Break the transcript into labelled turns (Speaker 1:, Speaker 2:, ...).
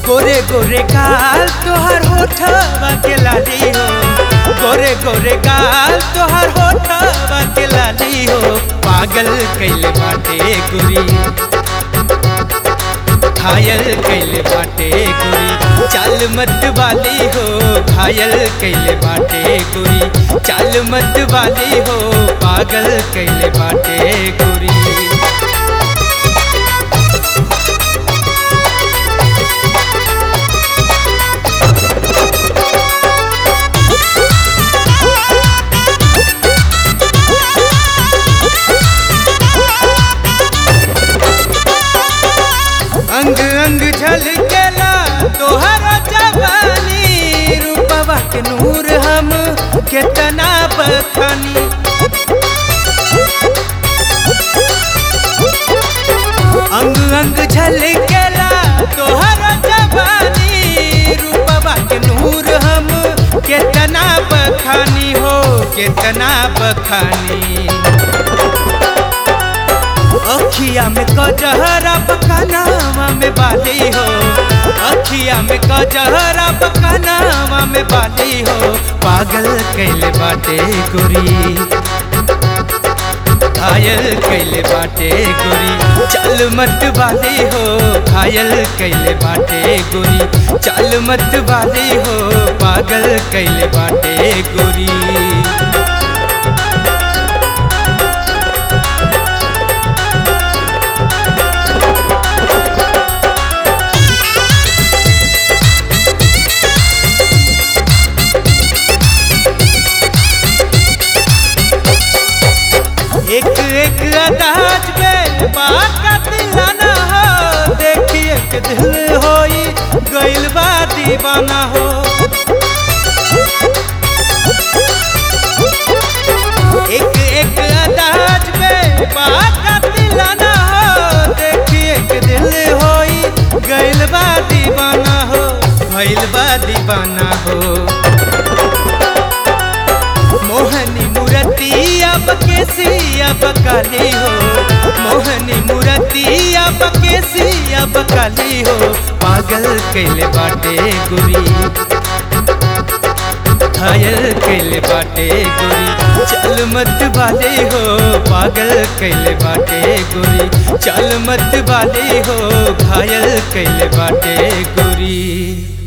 Speaker 1: गोरे गोरे गाल तोहर होठवा के लाली हो गोरे गोरे गाल तोहर होठवा के लाली हो पागल कैले बाटे गुरी घायल कैले बाटे गुरी चाल मत वाली हो घायल कैले बाटे गुरी चाल मत वाली हो पागल कैले बाटे गुरी अंग अंग झलकेला तोहर जवानी रूपवा के नूर हम केतना बखानी अंग अंग झलकेला तोहर जवानी रूपवा के नूर हम केतना बखानी हो केतना बखानी अखिया में कजहरा पकानावा में बाली हो अखिया में कजहरा पकानावा में बाली हो पागल कैले बाटे गोरी घायल कैले बाटे गोरी चल मत वाली हो घायल कैले बाटे गोरी चल मत वाली हो पागल कैले बाटे गोरी एक एक अंदाज में बात का दिलाना हो देखिए के दिल होई गइल बा दीवाना हो एक एक अंदाज में बात का दिलाना हो देखिए के दिल होई गइल बा दीवाना हो भइल बा दीवाना हो मोहनी मूर्ति अब केसी अब काली हो मोहनी मूर्ति अब केसी अब काली हो पागल कैले बाटे गुरी घायल कैले बाटे गुरी चल मत वाले हो पागल कैले बाटे गुरी चल मत वाले हो घायल कैले बाटे गुरी